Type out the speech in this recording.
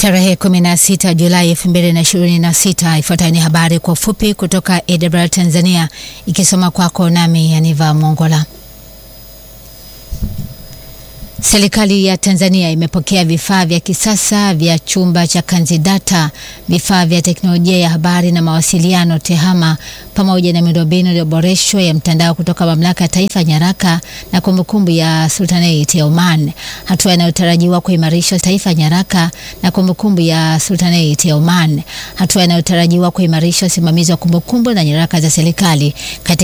Tarehe 16 Julai 2026. Ifuatayo ni habari kwa ufupi kutoka AWR Tanzania, ikisoma kwako nami Yaniva Mongola. Serikali ya Tanzania imepokea vifaa vya kisasa vya chumba cha kanzidata, vifaa vya teknolojia ya habari na mawasiliano TEHAMA, pamoja na miundombinu iliyoboreshwa ya mtandao kutoka Mamlaka ya Taifa ya Nyaraka na Kumbukumbu ya Sultanate ya Oman, hatua inayotarajiwa kuimarisha taifa ya nyaraka na kumbukumbu ya Sultanate ya Oman, hatua inayotarajiwa kuimarisha usimamizi wa kumbukumbu na nyaraka za serikali katika